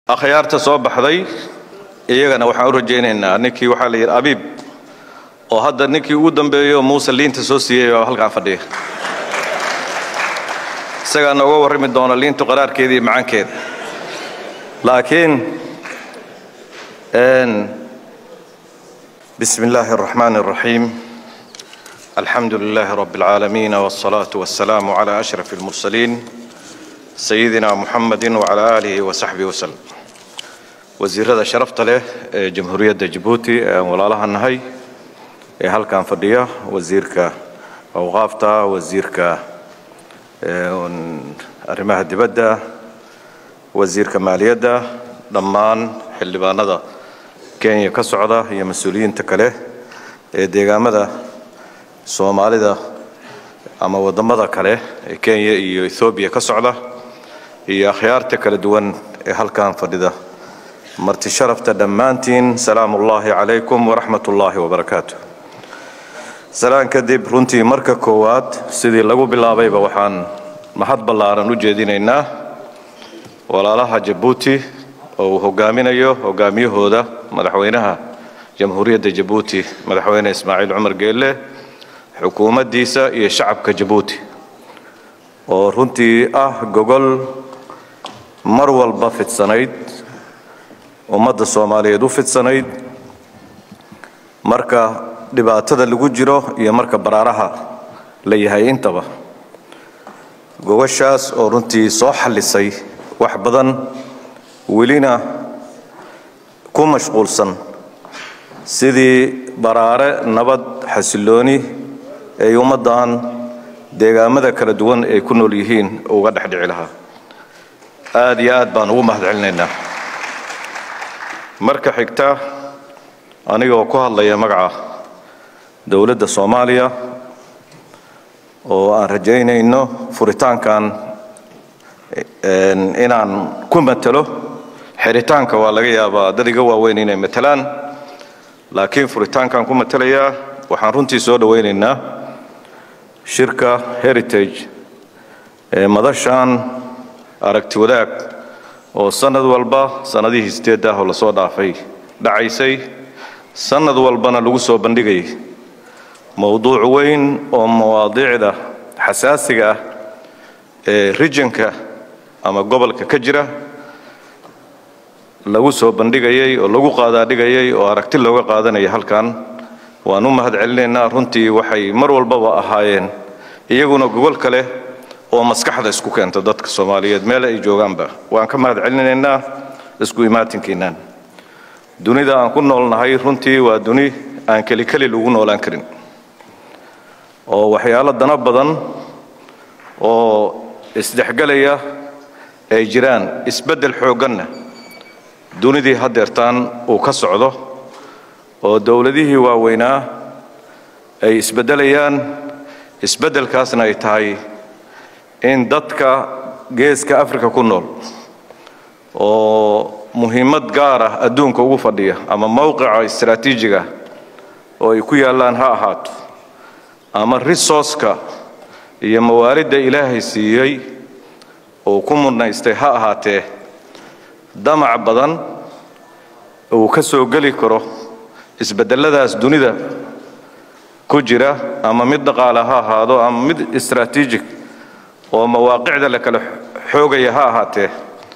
akhyaarta soo baxday iyagana waxaan u rajaynaynaa ninkii waxaa la yidhi abiib oo hadda ninkii ugu dambeeyo muuse liinta soo siiyey baa halkaan fadhiya isagaa nooga warrami doona liintu qaraarkeeda iyo macaankeeda laakiin bismi illaahi الرaxmaan الraxiim alxamdu lilaahi rabi اlcaalamiin wالsalaaةu waالsalaamu عalى أشhraf اlmursaliin sayidina muxamadi wcala aalihi wasaxbihi waslem wasiirada sharafta leh ee jamhuuriyadda jabuuti ee aan walaalaha nahay ee halkan fadhiya wasiirka awqaafta wasiirka arrimaha dibadda wasiirka maaliyadda dhammaan xildhibaanada kenya ka socda iyo mas-uuliyiinta kale ee deegaamada soomaalida ama waddamada kale ee kenya iyo ethoobiya ka socda iyo akhyaarta kala duwan ee halkan fadhida marti sharafta dhammaantiin salaamu ullaahi calaykum waraxmat ullaahi wabarakaatu salaan kadib runtii marka koowaad sidii lagu bilaabayba waxaan mahad ballaaran u jeedinaynaa walaalaha jabuuti oo uu hogaaminayo hogaamiyahooda madaxweynaha jamhuuriyadda jabuuti madaxweyne ismaaciil cumar geelle xukuumaddiisa iyo shacabka jabuuti oo runtii ah gogol mar walba fidsanayd ummadda soomaaliyeed u fidsanayd marka dhibaatada lagu jiro iyo marka baraaraha la yahay intaba gogoshaas oo runtii soo xallisay wax badan welina ku mashquulsan sidii baraare nabad xasillooni ay ummaddan deegaamada kala duwan ay ku nool yihiin uga dhex dhici lahaa aad iyo aad baan ugu mahad celinaynaa marka xigta anigoo ku hadlaya magaca dowladda soomaaliya oo aan rajaynayno furitaankan inaan ku matalo xiritaanka waa laga yaabaa dad iga waaweyn inay matalaan laakiin furitaankaan ku matalayaa waxaan runtii soo dhowaynaynaa shirka heritage ee madashan aragti wadaag oo sannad walba sannadihii sideedda ah oo lasoo dhaafay dhacaysay sannad walbana lagu soo bandhigayay mowduuc weyn oo mawaadiicda xasaasiga ah ee rijinka ama gobolka ka jira lagu soo bandhigayay oo lagu qaadaadhigayay oo aragti looga qaadanaya halkan waan u mahad celinaynaa runtii waxay mar walbaba ahaayeen iyaguna gogol kale oo maskaxda isku keenta dadka soomaaliyeed meel ay joogaanba waan ka mahad celinaynaa isku imaatinkiinaan dunida aan ku noolnahay runtii waa duni aan kelikeli lagu noolaan karin oo waxyaalo dano badan oo isdhexgelaya ay jiraan isbeddel xoogganna dunidii haddeertaan uu ka socdo oo dowladihii waaweynaa ay isbeddelayaan isbeddelkaasna ay tahay in dadka geeska afrika ku nool oo muhiimad gaar ah adduunka ugu fadhiya ama mowqica istaraatiijiga oo ay ku yaallaan ha ahaato ama risorska iyo mawaaridda ilaahay siiyey uu ku mudnaystay ha ahaatee damac badan uu ka soo geli karo isbeddelladaas dunida ku jira ama mid dhaqaale ha ahaado ama mid istaraatiijig oo mawaaqicda la kala xoogaya ha ahaatee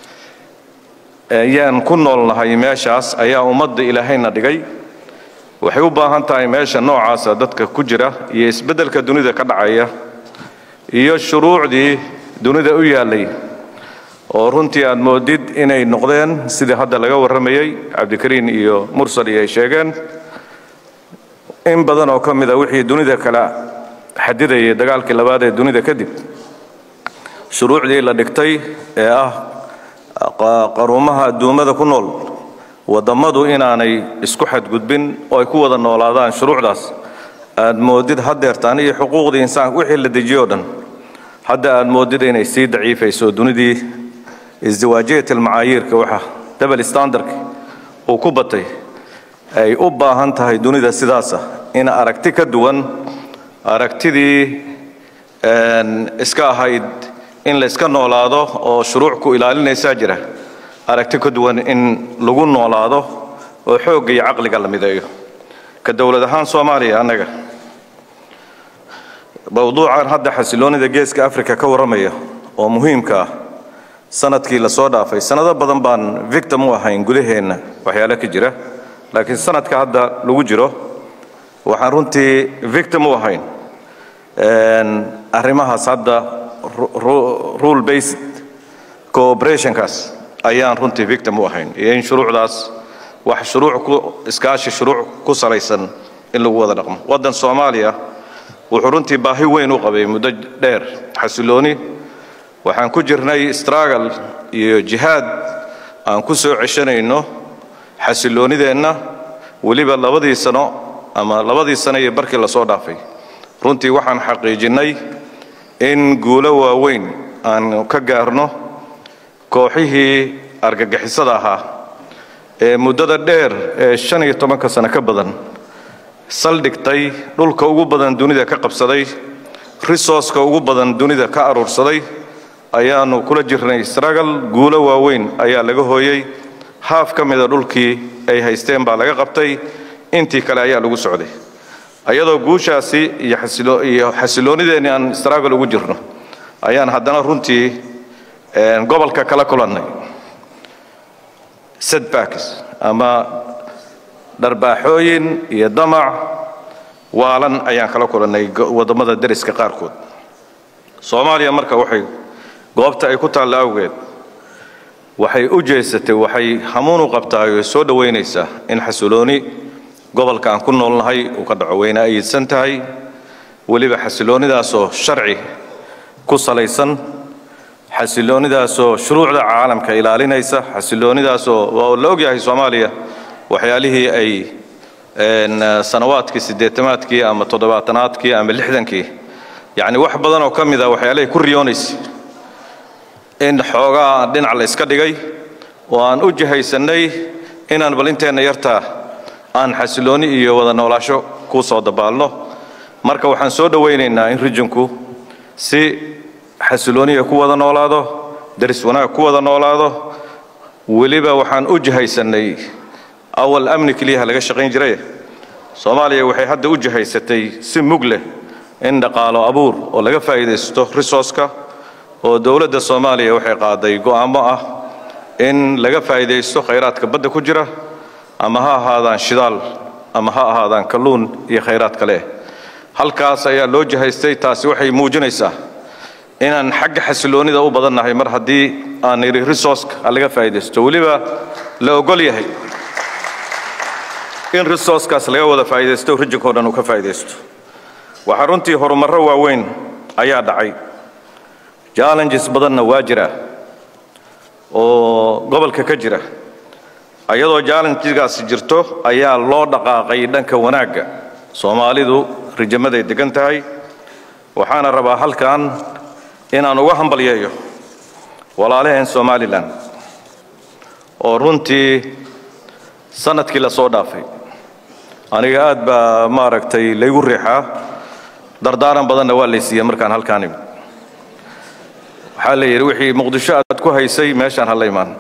ayaan ku noolnahay meeshaas ayaa ummadda ilaahayna dhigay waxay u baahan tahay meesha noocaasa dadka ku jira iyo isbeddelka dunida ka dhacaya iyo shuruucdii dunida u yaallay oo runtii aad moodid inay noqdeen sidii hadda laga warramayey cabdikariin iyo mursal iyo ay sheegeen in badan oo ka mid a wixii dunida kala xadidayay dagaalkii labaad ee dunida kadib shuruucdii la dhigtay ee ah qaruumaha adduummada ku nool waddammadu inaanay isku xadgudbin oo ay ku wada noolaadaan shuruucdaas aad moodid haddeertaan iyo xuquuqdii insaanka wixii la dejiyo o dhan hadda aad moodid inay sii daciifayso dunidii isdiwaajiyat almacaayiirka waxa double standardka uu ku batay ay u baahan tahay dunida sidaasa in aragti ka duwan aragtidii iska ahayd in layska noolaado oo shuruuc ku ilaalinaysaa jira aragti ka duwan in lagu noolaado oo xoogga iyo caqliga la mideeyo ka dowlad ahaan soomaaliya annaga mawduucan hadda xasiloonida geeska africa ka warramaya oo muhiimka ah sanadkii la soo dhaafay sannado badan baan victim u ahayn gudaheenna waxyaale ka jira laakiin sanadka hadda lagu jiro waxaan runtii victim u ahayn arrimahaas hadda rule based cooperationkaas ayaan runtii victim u ahayn iyo in shuruucdaas wax shuruuc ku iskaashi shuruuc ku salaysan in lagu wada dhaqmo waddan soomaaliya wuxuu runtii baahi weyn u qabay muddo dheer xasilooni waxaan ku jirnay struggle iyo jihaad aan ku soo ceshanayno xasiloonideenna weliba labadii sano ama labadii sano iyo barkii lasoo dhaafay runtii waxaan xaqiijinnay in guulo waaweyn aan ka gaarno kooxihii argagixisada ahaa ee muddada dheer ee shan iyo tobanka sano ka badan saldhigtay dhulka ugu badan dunida ka qabsaday risorska ugu badan dunida ka aruursaday ayaannu kula jirnay stragal guulo waaweyn ayaa laga hooyey haaf ka mida dhulkii ay haysteen baa laga qabtay intii kale ayaa lagu socday ayadoo guushaasi iyo xasiloonideenni aan stragal ugu jirno ayaan haddana runtii gobolka kala kulannay setbacks ama dharbaaxooyin iyo damac waalan ayaan kala kulannay waddamada deriska qaarkood soomaaliya marka waxay goobta ay ku taalla awgeed waxay u jeesatay waxay hamuun u qabtaay oo soo dhowaynaysaa in xasilooni gobolka aan ku noolnahay uu ka dhaco wayna ayidsan tahay weliba xasiloonidaasoo sharci ku salaysan xasiloonidaasoo shuruucda caalamka ilaalinaysa xasiloonidaasoo waa la ogyahay soomaaliya waxyaalihii ay sanawaadkii siddeetamaadkii ama toddobaatanaadkii ama lixdankii yacni wax badan oo ka mid a waxyaalahay ku riyoonaysa in xoogaa dhinac la iska dhigay oo aan u jihaysannay inaan bal inteenna yartaa aan xasilooni iyo wada noolaasho ku soo dabaalno marka waxaan soo dhowaynaynaa in rijinku si xasilooniya ku wada noolaado daris wanaag ku wada noolaado weliba waxaan u jihaysannay awal amni keliyaha laga shaqayn jiray soomaaliya waxay hadda u jihaysatay si mug leh in dhaqaalo abuur oo laga faa'iidaysto risorska oo dowladda soomaaliya waxay qaaday go'aamo ah in laga faa'iidaysto khayraadka badda ku jira ama ha ahaadaan shidaal ama ha ahaadaan kalluun iyo khayraad kale halkaas ayaa loo jihaystay taasi waxay muujinaysaa inaan xagga xasiloonida u badannahay mar haddii aan nidhi risorska laga faa'iidaysto weliba la ogol yahay in risorskaas laga wada faa'iidaysto rijinkoo dhan uu ka faa'iidaysto waxaa runtii horumarro waaweyn ayaa dhacay challenges badanna waa jira oo gobolka ka jira ayadoo challengegaasi jirto ayaa loo dhaqaaqay dhanka wanaagga soomaalidu rijamaday degan tahay waxaana rabaa halkan inaan uga hambalyeeyo walaalaheen somalilan oo runtii sanadkii la soo dhaafay aniga aad baa maaragtay laygu riixaa dardaaran badanna waa laysiiya markaan halkaan imid waxaa la yidhi wixii muqdisho aad ku haysay meeshaan hala imaan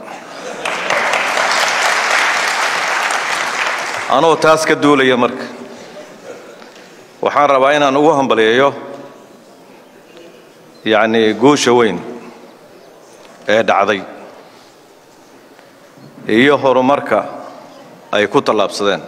anoo taas ka duulaya marka waxaan rabaa inaan ugu hambalyeeyo yacni guusha weyn ee dhacday iyo horumarka ay ku tallaabsadeen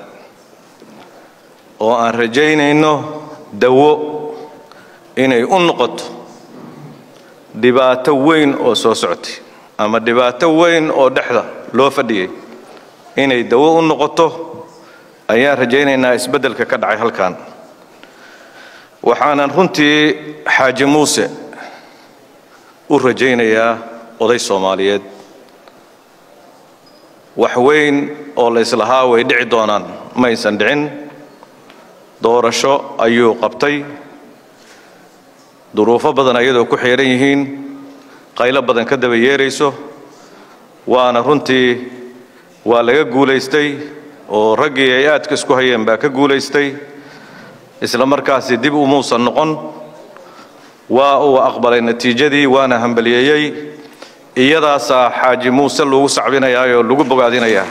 oo aan rajaynayno dawo inay u noqoto dhibaato weyn oo soo socotay ama dhibaato weyn oo dhexda loo fadhiyey inay dawo u noqoto ayaan rajaynaynaa isbeddelka ka dhacay halkan waxaanan runtii xaaji muuse u rajaynayaa oday soomaaliyeed wax weyn oo la islahaa way dhici doonaan maysan dhicin doorasho ayuu qabtay duruufo badan ayadoo ku xeehan yihiin qaylo badan ka daba yeerayso waana runtii waa laga guulaystay oo raggii ay aadka isku hayeen baa ka guulaystay isla markaasi dib umuusan noqon waa uu aqbalay natiijadii waana hambaliyeeyey iyadaasaa xaaji muuse lagu sacbinayaa oo lagu bogaadinayaa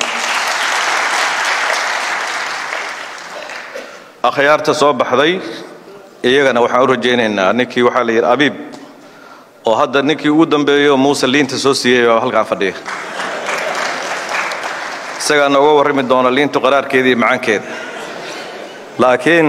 akhyaarta soo baxday iyagana waxaan u rajaynaynaa ninkii waxaa la yidhi abiib oo hadda ninkii ugu dambeeyo muuse liinta soo siiyey baa halkaan fadhiya isagaa nooga warrami doona liintu qaraarkeeda iyo macaankeeda laakiin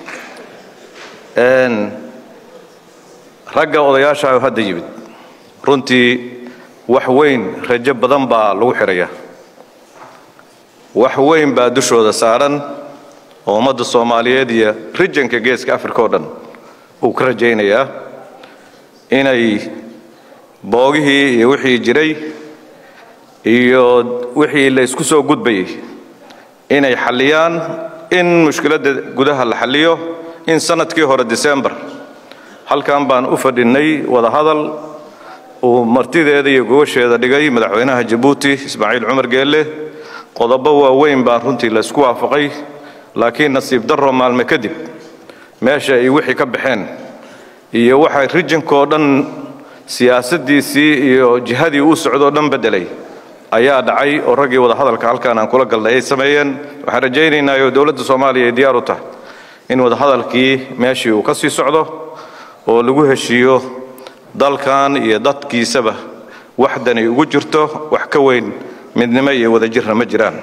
ragga odayaasha oo hadda yimid runtii wax weyn rajo badan baa lagu xidhaya wax weyn baa dushooda saaran oo ummadda soomaaliyeed iyo rijanka geeska africa oo dhan uu ka rajaynayaa inay boogihii iyo wixii jiray iyo wixii la isku soo gudbayay inay xalliyaan in mushkiladda gudaha la xalliyo in sannadkii hore december halkan baan u fadhinnay wadahadal uu martideeda iyo gobasheeda dhigay madaxweynaha jabuuti ismaaciil cumar geelle qodobo waaweyn baan runtii la isku waafaqay laakiin nasiib darro maalme kadib meesha ay wixii ka baxeen iyo waxay rijinkoo dhan siyaasaddiisii iyo jihadii uu socdoo dhan beddelay ayaa dhacay oo raggii wadahadalka halkaan aan kula galnay ay sameeyeen waxaan rajaynaynaa oo dowladda soomaaliya ay diyaar u tahay in wadahadalkii meeshii uu ka sii socdo oo lagu heshiiyo dalkan iyo dadkiisaba waxdanay ugu jirto wax ka weyn midnimo iyo wadajirna ma jiraan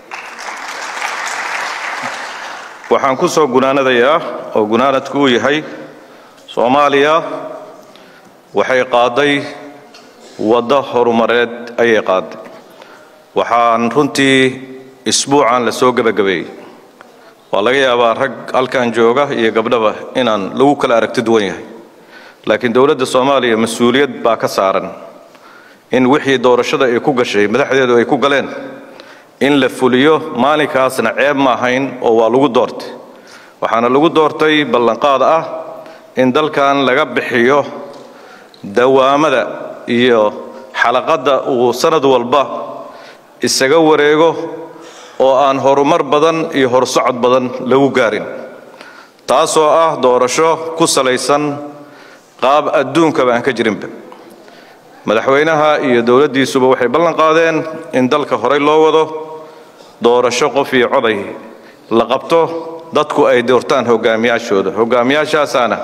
waxaan ku soo gunaanadayaa oo gunaanadku uu yahay soomaaliya waxay qaaday waddo horumareed ayay qaaday waxaan runtii isbuucan la soo gebagabeeyey waa laga yaabaa rag halkan jooga iyo gabdhaba inaan lagu kala aragti duwan yahay laakiin dowladda soomaaliya mas-uuliyad baa ka saaran in wixii doorashada ay ku gashay madaxdeedu ay ku galeen in la fuliyo maalinkaasna ceeb ma ahayn oo waa lagu doortay waxaana lagu doortay ballanqaad ah in dalkan laga bixiyo dawaamada iyo xalaqadda uu sannad walba isaga wareego oo aan horumar badan iyo horsocod badan lagu gaarin taasoo ah doorasho ku salaysan qaab adduunkaba aan ka jirinba madaxweynaha iyo dowladdiisuba waxay ballan qaadeen in dalka horey loo wado doorasho qof iyo coday la qabto dadku ay doortaan hogaamiyaashooda hogaamiyaashaasaana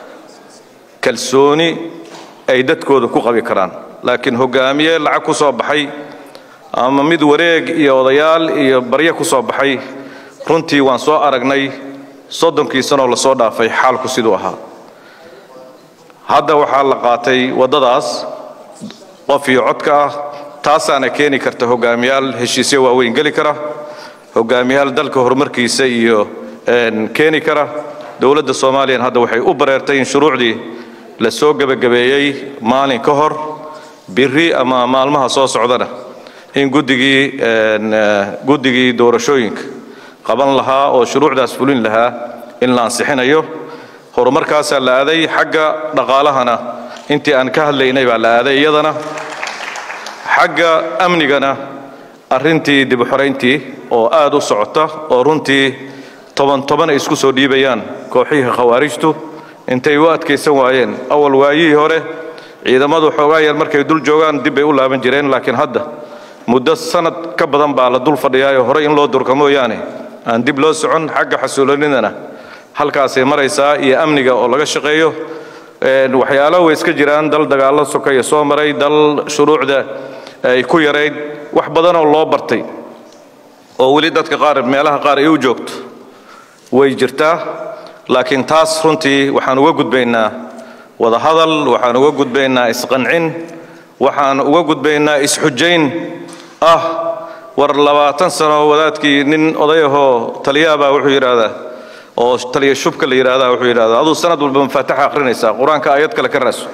kalsooni ay dadkooda ku qabi karaan laakiin hogaamiye lacag ku soo baxay ama mid wareeg iyo odayaal iyo baryo ku soo baxay runtii waan soo aragnay soddonkii sanoo lasoo dhaafay xaalku siduu ahaa hadda waxaa la qaatay waddadaas qof iyo codka ah taasaana keeni karta hogaamiyaal heshiisyo waaweyn geli kara hogaamiyaal dalka horumarkiisa iyo keeni kara dowladda soomaaliyan hadda waxay u bareertay in shuruucdii la soo gebagabeeyey maalin ka hor biri ama maalmaha soo socdana in guddigii guddigii doorashooyinka qaban lahaa oo shuruucdaas fulin lahaa in la ansixinayo horumarkaasaa la aaday xagga dhaqaalahana intii aan ka hadlaynay baa la aaday iyadana xagga amnigana arrintii dib u xorayntii oo aad u socota oo runtii toban toban ay isku soo dhiibayaan kooxihii khawaarijtu intay u adkaysan waayeen awal waayihii hore ciidamadu xoogaa yar markay dul joogaan dib bay u laaban jireen laakiin hadda muddo sanad ka badan baa la dul fadhiyaayoo horey in loo durka mooyaane aan dib loo socon xagga xasuulinidana halkaasay maraysaa iyo amniga oo laga shaqeeyo waxyaalo way iska jiraan dal dagaallo sokaya soo maray dal shuruucda ay ku yarayd wax badanoo loo bartay oo weli dadka qaar meelaha qaar ay u joogto way jirtaa laakiin taas runtii waxaan uga gudbaynaa wadahadal waxaan uga gudbaynaa isqancin waxaan uga gudbaynaa isxujayn ah war labaatan sano wadaadkii nin odayahoo taliyaabaa wuxuu yidhaahdaa oo taliya shubka la yidhaahdaa wuxuu yidhahdaa aduu sanad walba mafaataxa akhrinaysaa qur-aanka aayad kale ka raaso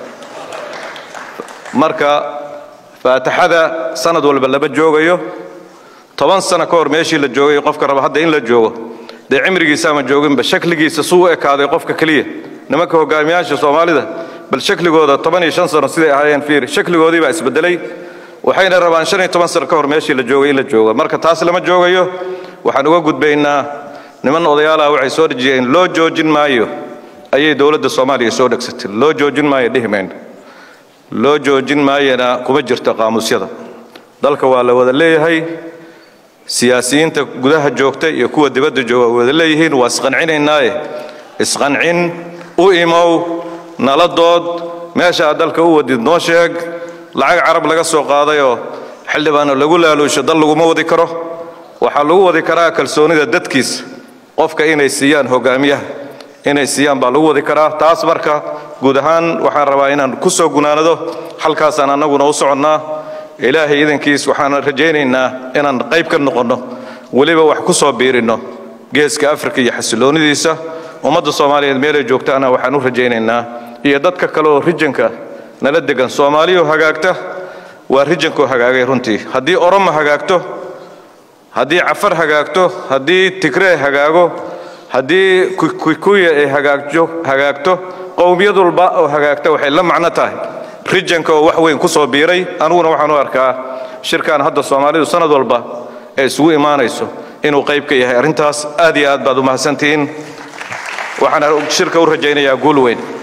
marka faataxada sanad walba lama joogayo toban sano ka hor meeshii la joogay qofka raba hadda in la joogo dee cimrigiisa ama jooginba shakligiisa suu u ekaaday qofka keliya nimanka hogaamiyaasha soomaalida bal shakligooda toban iyo shan sano siday ahaayeen fiir shakligoodii baa isbedelay waxayna rabaan shan iyo toban sano ka hor meeshii la joogay in la joogo marka taas lama joogayo waxaan uga gudbaynaa niman odayaalaha waxay soo dhejiyeen loo joojin maayo ayay dowladda soomaaliya soo dhegsatay loo joojin maayo dhihi mayno loo joojin maayana kuma jirto qaamuusyada dalka waa la wada leeyahay siyaasiyiinta gudaha joogta iyo kuwa dibadda jooga waa wada leeyihiin waa isqancinaynaaye isqancin u imow nala dood meesha aad dalka u wadid noo sheeg lacag carab laga soo qaadayoo xildhibaano lagu laaluusho dal laguma wadi karo waxaa lagu wadi karaa kalsoonida dadkiisa qofka inay siiyaan hogaamiyaha inay siiyaan baa lagu wadi karaa taas marka guud ahaan waxaan rabaa inaan ku soo gunaanado halkaasaan annaguna u soconnaa ilaahay idankiis waxaan rajaynaynaa inaan qayb ka noqonno weliba wax ku soo biirinno geeska afrika iyo xasiloonidiisa ummadda soomaaliyeed meelay joogtaana waxaan u rajaynaynaa iyo dadka kale oo rijanka nala degan soomaaliyo hagaagta waa rijankoo hagaagay runtii haddii oromo hagaagto haddii cafar hagaagto haddii tigree hagaago haddii kikuya ay hagaagto qowmiyad walba oo hagaagta waxay la macno tahay rijanka oo wax weyn ku soo biiray aniguna waxaan u arkaa shirkan hadda soomaalidu sanad walba ee isugu imaanayso inuu qayb ka yahay arrintaas aad iyo aad baad u mahadsantihiin waxaan shirka u rajaynayaa guul weyn